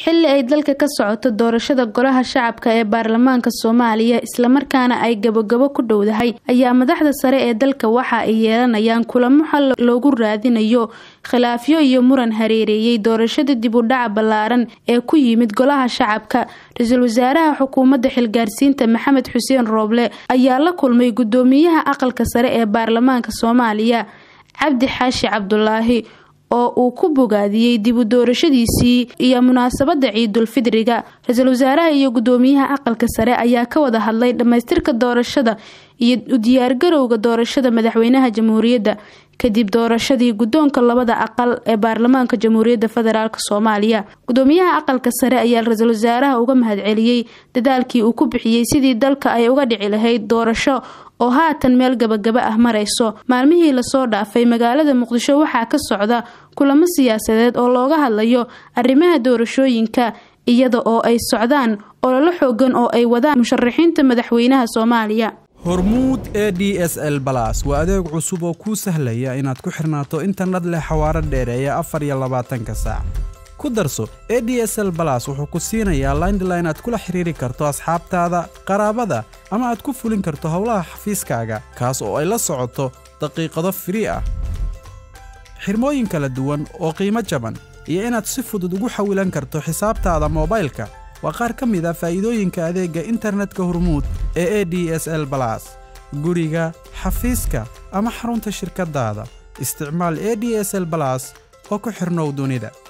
xilli ay dalka ka socoto doorashada golaha shacabka ee baarlamaanka soomaaliya islamarkaana ay gabogabo ku dhowdahay ayaa madaxda sare ee dalka waxa ay yeelanayaan kulamo xal loogu raadinayo khilaafyo iyo muran hareereeyey doorashada dib u dhaca ballaaran ee ku yimid golaha shacabka ra-iisul wasaaraha xukuumadda xilgaarsiinta maxamed xuseen rooble ayaa la kulmay gudoomiyaha aqalka sare ee baarlamaanka soomaaliya cabdi xaashi cabdulaahi oo uu ku bogaadiyey dib u doorashadiisii iyo munaasabada ciidulfidriga ra-iisul wasaaraha iyo gudoomiyaha aqalka sare ayaa ka wada hadlay dhammaystirka doorashada iyo u diyaargarowga doorashada madaxweynaha jamhuuriyadda kadib doorashadii guddoonka labada aqal ee baarlamaanka jamhuuriyadda federaalk soomaaliya gudoomiyaha aqalka sare ayaa ra-iisul wasaaraha uga mahadceliyey dadaalkii uu ku bixiyey sidii dalka ay uga dhici lahayd doorasho oo haatan meel gabagaba ah marayso maalmihii lasoo dhaafay magaalada muqdisho waxaa ka socda kulamo siyaasadeed oo looga hadlayo arrimaha doorashooyinka iyada oo ay socdaan ololo xoogan oo ay wadaan musharaxiinta madaxweynaha soomaaliya hormuud e d s l balas waa adeeg cusub oo kuu sahlaya inaad ku xirnaato internet leh xawaaro dheereeya afar iyo labaatanka saac ku darso e d s l balas wuxuu ku siinayaa laindline aad kula xiriiri karto asxaabtaada qaraabada ama aad ku fulin karto howlaha xafiiskaaga kaas oo ay la socoto daqiiqado firii ah xirmooyin kala duwan oo qiimo jaban iyo inaad si fudud ugu xawilan karto xisaabtaada moobaylka waa qaar ka mid a faa'iidooyinka adeegga internetka hormuud ee e d s l balas guriga xafiiska ama xarunta shirkaddaada isticmaal e d s l balas oo ku xidhnow dunida